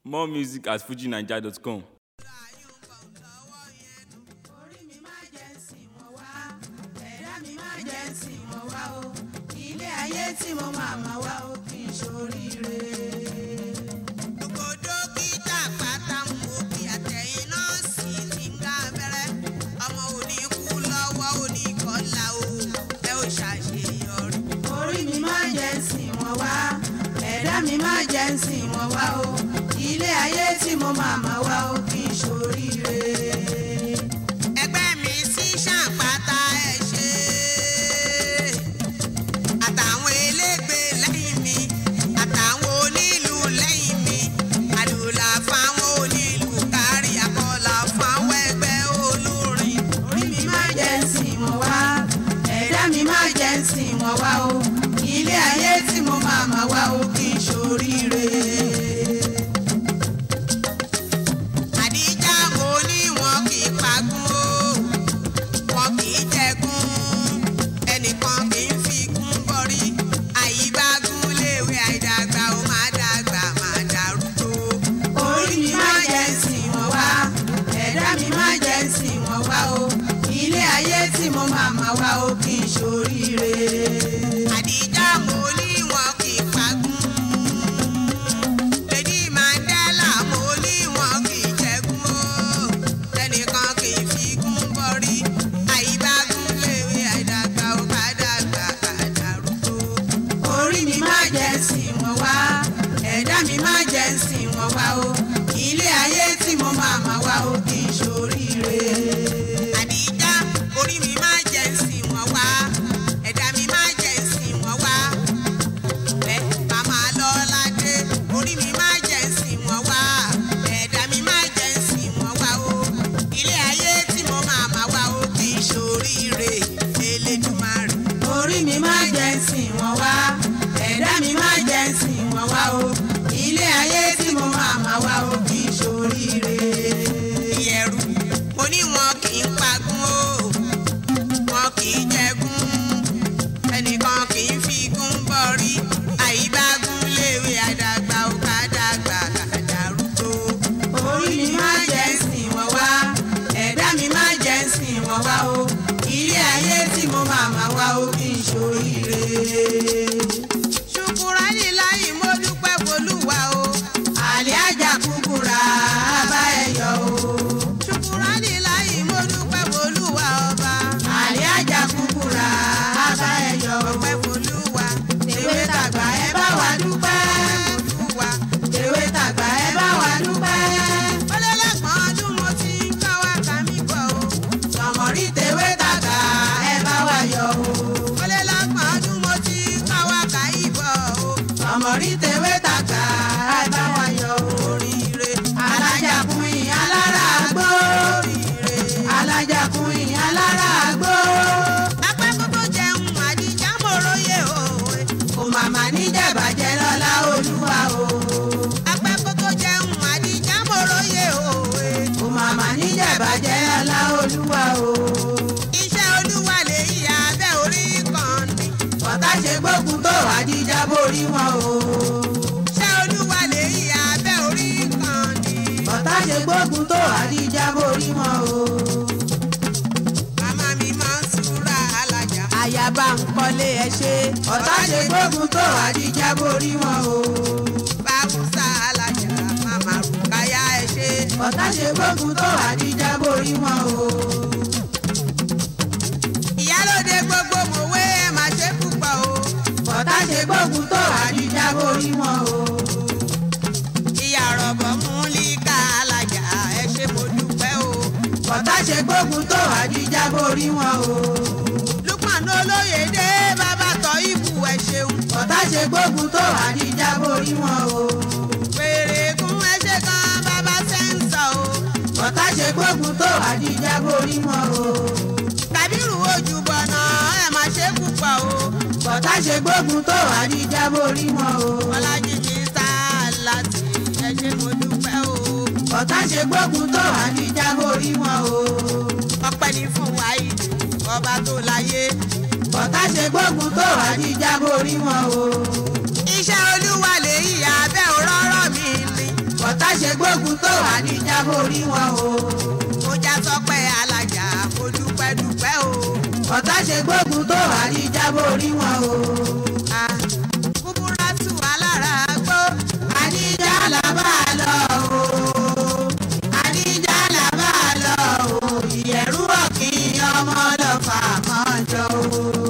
More music at fujinaija.com. orí mi máa jẹ́ sìn wọ́n wá ẹ̀dá mi máa jẹ́ sìn wọ́n wá o ilé ayé tí mo máa ma wá o kì í ṣoríire. gbogbo dókítà pátá ń wo bí àtẹ̀yìn nọ́ọ̀sì ti ń gá abẹ́rẹ́ ọmọ òní kú lọ́wọ́ òní kọ́lá o ẹ ò ṣàṣeyọrí. orí mi máa jẹ́ sìn wọ́n wá ẹ̀dá mi máa jẹ́ sìn wọ́n wá o ilé ayé tí mo máa ma wá o kì í ṣoríire ẹgbẹ́ mi sí ṣàpáta ẹ̀ ṣe àtàwọn elégbè lẹ́yìn mi àtàwọn onílù lẹ́yìn mi àdùlà fáwọn onílù kárí àkọlà fáwọn ẹgbẹ́ olórin. orí mi máa jẹ́ sìn wọ́n wá ẹ̀dá mi máa jẹ́ sìn wọ́n wá o ilé ayé tí mo máa máa wá o kì í ṣoríire. àdíjà mo ní wọn kì í pagún o wọn kì í jẹgún ẹnìkan kì í fi gún bọrí àyíbágún léwe àìdàgbà ó máa dàgbà máa dàrúgbó. orí mi máa jẹ́ sìn wọ́n wá ẹ̀dá mi máa jẹ́ sìn wọ́n wá o ilé ayé tí mo máa máa wá o kì í ṣoríire. àdíjà mo ní wọn kì í pagún. Lady Mandela mo ní wọn kì í jẹgún o ẹnìkan kì í fi gún bọrí àyíbágún léwe àìdàgbà ó ká dàgbà ká dàrúgbó. orí mi máa jẹ́ sìn wọ́n wá ẹ̀dá mi máa jẹ́ sìn wọ́n wá o ilé ayé tí mo máa máa wá o kì í ṣoríire. àdìjá orí mi máa jẹ́ sìn wọ́n wá ẹ̀dá mi máa jẹ́ sìn wọ́n wá ẹ màmá lọ́ládé orí mi máa jẹ́ sìn wọ́n wá ẹ̀dá mi máa jẹ́ sìn wọ́n wá o ilé ayé tí mo máa máa wá o kì í ṣoríire Elédùmarè. orí mi máa jẹ́ sìn wọ́n wá ẹ̀dá mi máa jẹ́ sìn wọ́n wá o ilé ayé tí mo máa máa wá o kì í ṣoríire. ìyẹ̀rù mo ní wọn kì í pagún o wọn kì í jẹgún ẹnìkan kì í fi gún bọ́rí àyíbágún léwe àdàgbà ó ká dàgbà ká dàrúgbó. orí mi máa jẹ́ sìn wọ́n wá ẹ̀dá mi máa jẹ́ sìn wọ́n wá o ilé ayé tí mo máa máa wá o kì í ṣoríire. ṣùkúránì láyìí mo dúpẹ́ folúwa o àlẹ́ àjà kúkúrà bá ẹ yọ o. ṣùkúránì láyìí mo dúpẹ́ folúwa ọba àlẹ́ àjà kúkúrà bá ẹ yọ o. ọpẹ́ folúwa tèwé tàgbà ẹ bá wa dúpẹ́ folúwa tèwé tàgbà ẹ bá wa dúpẹ́. ọlọ́lọ́gbọ̀n ọdún mo ti ń kọ́ wa kà mí bọ̀ o. sọmọrí tèwé tàgbà ẹ bá wa yọ o. ọlọ́lọ́gbọ̀n ọdún mo ti ń kọ́ wa kà í bọ̀ o. sọmọrí tèwé tàgbà ẹ bá wa yọ o. oríire alájà fún yín alára àgbò. oríire alájà fún yín alára àgbò. apẹ́ kókó jẹun àdìjà mòróyè òwe. kò màmá níjẹ̀bàjẹ́ lọ́lá olúwa o. apẹ́ kókó jẹun àdìjà mòróyè òwe. kò màmá níjẹ̀bàjẹ́ lọ́lá olúwa o. iṣẹ́ olúwa lè yí abẹ́ orí kan ni. bọ́tà ṣe gbógun tó àdìjà borí wọn o. iṣẹ́ olúwa lè yí abẹ́ orí kan ni. bọ́tà ṣe gbógun tó àdìjà borí wọn o. Màmá mi máa ń súra alájà. Àyàbá ń kọ́lé ẹ ṣe. Ọ̀tá ṣe gbógun tó àdìjà borí wọn o. Báwùsà alájà màmá rùkáyà ẹ ṣe. Ọ̀tá ṣe gbógun tó àdìjà borí wọn o. Ìyálóde gbogbo mòwe ẹ máa ṣe púpọ̀ o. Ọ̀tá ṣe gbógun tó àdìjà borí wọn o. Ìyá rọ̀bọ̀ mú líka alájà ẹ ṣe mo dúpẹ́ o. Ọ̀tá ṣe gbógun tó àdìjà borí wọn o. Lukman olóyèdè bàbá tọ́ ibù ẹ ṣeun. Ọ̀tá ṣe gbógun tó àdìjà borí wọn o. Pèrègùn ẹ ṣe kan bàbá sẹ́ńsọ̀ o. Ọ̀tá ṣe gbógun tó àdìjà borí wọn o. Kàbírù ojúbọ̀nà ẹ má ṣe púpọ̀ o. Ọ̀tá ṣe gbógun tó àdìjà borí wọn o. Ọlájí mi sá láti ẹ ṣe mo dúpẹ́ o. Ọ̀tá ṣe gbógun tó àdìjà borí wọn o. Ọpẹ́ ni fún wáyé ọba tó láyé. Ọ̀tá ṣe gbógun tó àdìjà borí wọn o. Iṣẹ́ olúwa lèyí abẹ́ òróró mi ni. ọ̀tá ṣe gbógun tó wà ní jábórí wọn o. mo já sọpẹ́ alájà mo dúpẹ́ dúpẹ́ o. ọ̀tá ṣe gbógun tó wà ní jábórí wọn o. kúbúrátù alára gbó. àdíjà là bá lọ o. àdíjà là bá lọ o. ìyẹ̀rú ọ̀kìn ọmọ lọ́fà mọ́jọ o.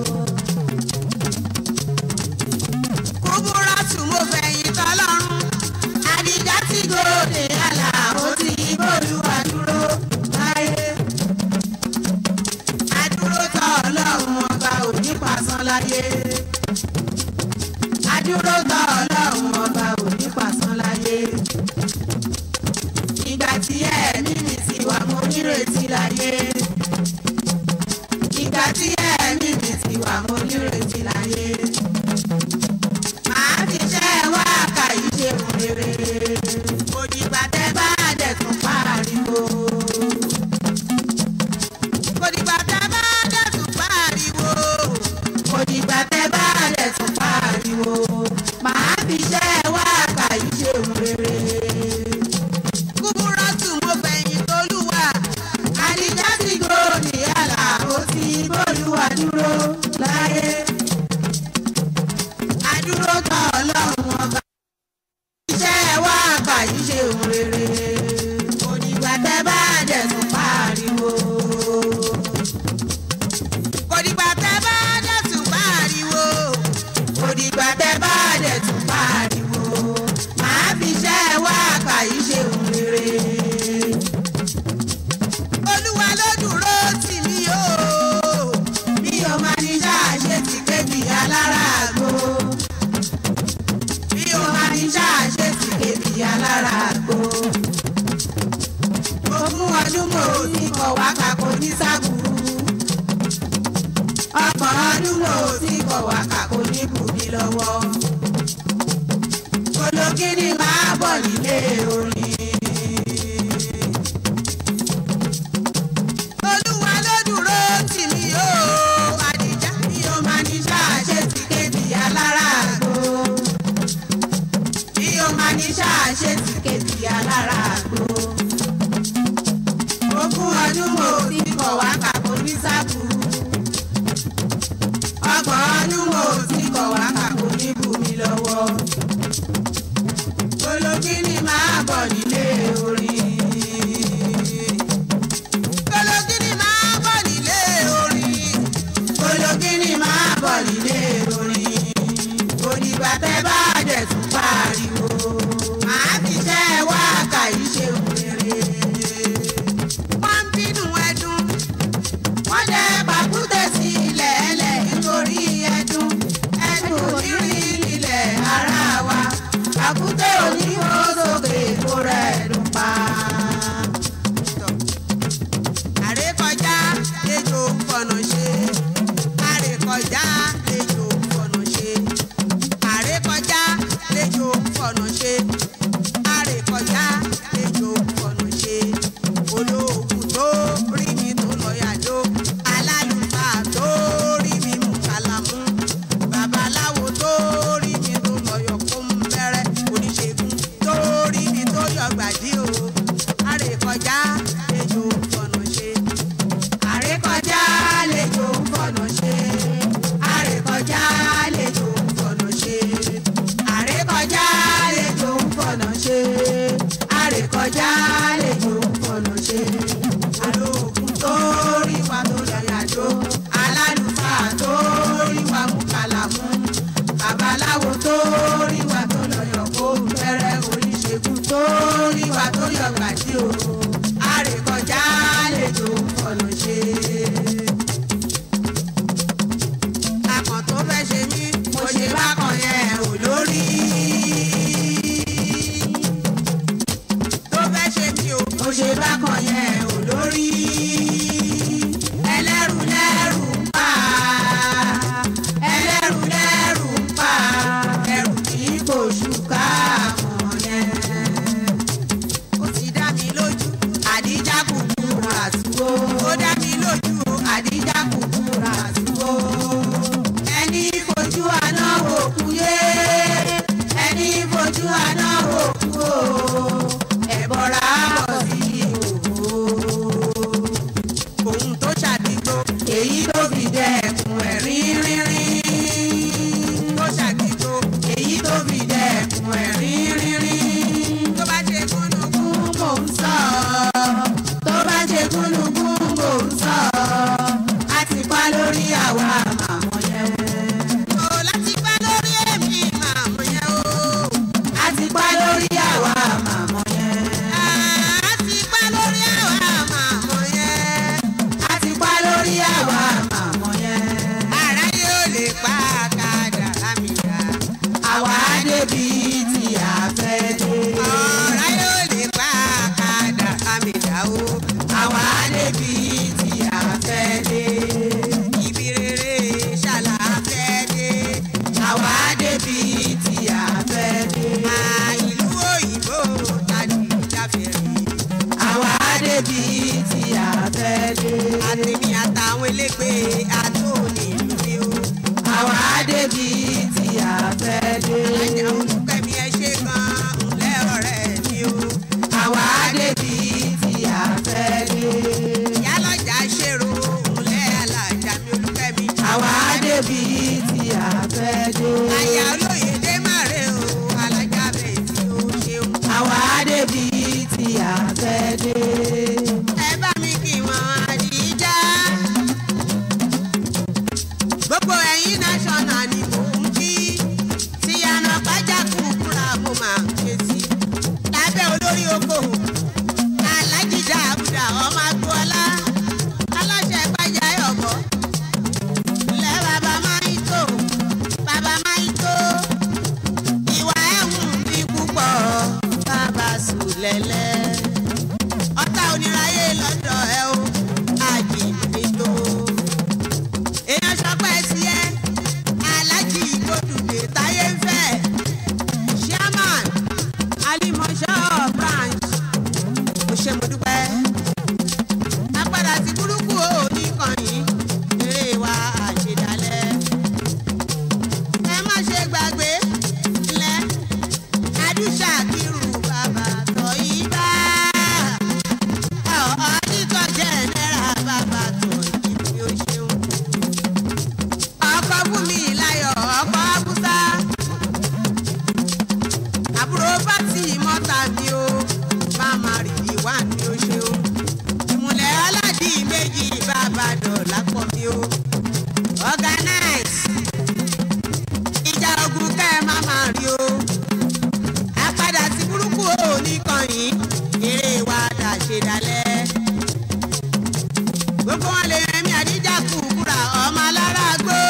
kúbúrátù mo fẹ̀yìn tọ́lọ́run àdìjá tí gòkè àlà ó ti bólúwa dúró láyé. adúró tọ́ ọlọ́run ọba òní pàṣán láyé. adúró tọ́ ọlọ́run ọba òní pàṣán láyé. ìgbà tí ẹ̀mí mi ti wà mo nírètí láyé. ìgbà tí ẹ̀mí mi ti wà mo nírètí láyé màá fi ṣẹ́ wá kàyí ṣe òun rere. òdìgbà tẹ bá dẹ̀ tún pariwo. òdìgbà tẹ bá dẹ̀ tún pariwo. òdìgbà tẹ bá dẹ̀ tún pariwo. màá fi ṣẹ́ wá kàyí ṣe òun rere. kúbúrọ́tù mo fẹ̀yìn tolúwa. àdìjá ti gòkè àlà ó ti bólúwa dúró láyé adúró tán ọlọ́run ọba. iṣẹ́ wa àgbà yìí ṣe òun rere. òdìgbà tẹ bá dẹ̀ tún pariwo. òdìgbà tẹ bá dẹ̀ tún pariwo. òdìgbà tẹ bá dẹ̀ tún pariwo. màá fi iṣẹ́ wa àgbà yìí ṣe òun rere. olúwa ló dúró tì mí o. mi ò máa ní ṣáà ṣe ti kéjì alára àgbo bí o máa ní ṣáàṣe sì kébi alára àgbo. ogún ọdún mo ti kọ̀ wá kàkó ní sábùrú. ọgbọ̀n ọdún mo ti kọ̀ wá kàkó ní bùbí lọ́wọ́. ológìní máa bọ̀ nílé orin. olúwa ló dúró tì mí o àdìjá bí o máa ní ṣáàṣe sì kébi alára àgbo bí o máa ní ṣáàṣe ti kejì alára àgbo. ogún ọdún mo ti kọ̀ wá kàkó ní sábù. ọgbọ̀n ọdún mo ti kọ̀ wá kàkó ní bùnmi lọ́wọ́. ológìní máa bọ̀ nílé orin. ológìní máa bọ̀ nílé orin. ológìní máa bọ̀ nílé orin. òdìgbà tẹ bá dẹ̀ tún pariwo. màá fi ṣẹ́ wá kàyí ṣe òun rere. wọ́n ń bínú ẹdun. wọ́n jẹ́ pàkúté sí ilẹ̀ ẹlẹ̀ nítorí ẹdun. ẹdun ò ní rí ilẹ̀ ara wa. pàkúté ò ní hó sókè kó rẹ̀ dùn pa. àrékọjá ejò fọ̀nà ṣe. àrékọjá ejò fọ̀nà ṣe àrékọjá lejò fọ̀nà ṣe àrékọjá lejò fọ̀nà ṣe olóògùn tó rí mi tó lọ yàjó alálùfáà tó rí mi mú kàlámù babaláwo tó rí mi tó lọ yọ kó ń bẹ̀rẹ̀ oníṣègùn tó rí mi tó yọ gbàdí o àrékọjá lejò fọ̀nà ṣe àrékọjá lejò fọ̀nà ṣe àrékọjá lejò fọ̀nà ṣe àrékọjá lejò fọ̀nà ṣe àrékọjá lejò fọ̀nà ṣe alóògùn tó rí wa tó yàyàjó alálùfáà tó rí wa mú kàlàmú babaláwo tó rí wa tó lọ́yọ̀ kó fẹ́rẹ́ oníṣègùn tó rí wa tó yọ gbàdí o àrékọjá lejò fọ̀nà ṣe akàn tó fẹ́ ṣe mí mo ṣe bákan yẹn ò lórí. tó fẹ́ ṣe mí o mo ṣe bákan yẹn ò lórí. ẹlẹ́rù lẹ́rù ń pa ẹlẹ́rù lẹ́rù ń pa ẹrù tí kò ṣùkà mọ̀ yẹn. ó ti dá mi lójú gbé àtò nílùú mi o. àwa débi tí a fẹ́ dé. alájà olùkẹ́mi ẹ ṣe gan-an ńlẹ́ ọ̀rẹ́ mi o. àwa débi tí a fẹ́ dé. ìyálọ́jà ṣèrò ńlẹ́ alájà mi olùkẹ́mi. àwa débi tí a fẹ́ dé. àyà olóyè dé màrè o alájà bẹ́ẹ̀ tí ó ṣeun. àwa débi tí a fẹ́ dé. ẹ bá mi kí wọn àdìjá. gbogbo ẹ̀yin national ni mò ń kí. tíyànà pàjá kúkúrà mo máa ń ké sí. lábẹ́ olórí oko alájí dáàbùdà ọmọ agboola aláṣẹ pàjá ọ̀bọ. ilẹ̀ bàbá máa ń tó bàbá máa ń tó. ìwà ẹ̀hún bí púpọ̀ bàbá sùn lẹ́lẹ́ ọ̀tá oníráyé lọ́dọ̀ ẹ o àjìnbìtò. èèyàn sọpẹ́ sí ẹ aláàjì ìgbòdùdè táyé ń fẹ́ chairman alimọ̀ṣọ́ branch ó ṣe mo dúpẹ́. apádà sí burúkú ò ní kànyìn eré wa àṣedálẹ̀. ẹ má ṣe gbàgbé ńlẹ̀ adúṣà kírù bàbá tọ́ yí bá ọ̀ọ́dítọ̀ jẹ́ náírà bàbá tó ìdí ó ṣeun. ọkọ̀ fún mi láyọ̀ ọkọ̀ abúsá. àbúrò pátì mọ́ta mi o máma rìndì wá mi ó ṣeun. ìmùlẹ̀ ọ̀làdì méjì bàbá dọ̀là pọ̀ mi o. organize ìjà ogun kẹ́ ẹ má máa rí o àpadà sí burúkú ò ní kànyìn eré wa dà ṣe dalẹ̀. gbogbo wọn lè rẹmi àdíjà kúkúrà ọmọ alára gbó.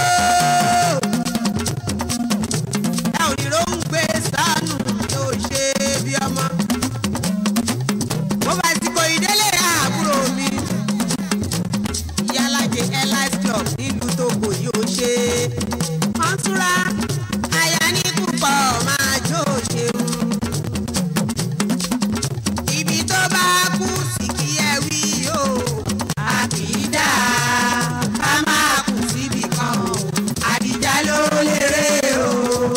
ẹ ò ní rohùn gbé sánú tó ṣe bí ọmọ. mo bá ti kò ìdílé àbúrò mi. ìyálàjẹ airlines club nílùú togo yóò ṣe. kọ́ńtúrà àyà ní púpọ̀ máa jó ṣeun ibi tó bá kú sí kí ẹ wí o. àkìdá ká máa kù síbì kan o. àdìjá ló lérè o.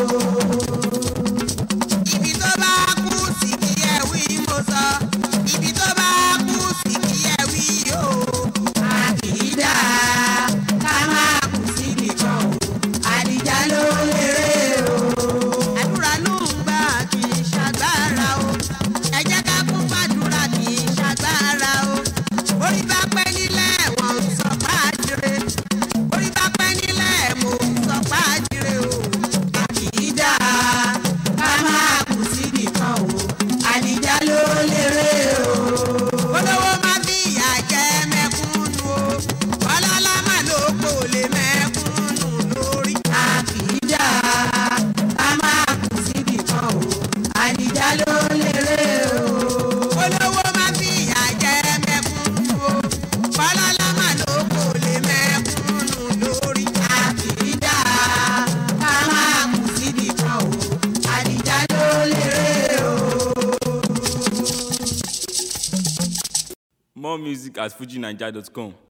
ibi tó bá kú sí kí ẹ wí mo sọ. ibi tó bá kú sí kí ẹ wí o. àkìdá ká máa kù síbì kan o. àdìjá ló lérè o. àdúrà ló ń gbà kì í ṣàgbára o. ẹ jẹ́ ká kún fàdúrà kì í ṣàgbára o. orí bá pẹ́ nílẹ̀ wọ́n ń sọ pàjìrè. orí bá pẹ́ nílẹ̀ mò ń sọ pàjìrè o. àkìdá ká máa kù síbì kan o. àdìjá ló lérè o. olówó má fi ìyà jẹ mẹ̀kúnnù o ọlọ́lá má ló kò lè mẹ̀kúnnù lórí. àkìdá ká máa kù síbì kan o. àdìjá ló lérè o. olówó má fi ìyà jẹ mẹ̀kúnnù o ọlọ́lá má ló kò lè mẹ̀kúnnù lórí. àkìdá ká máa kù síbì kan o. àdìjá ló lérè o. More music at fujinaija.com.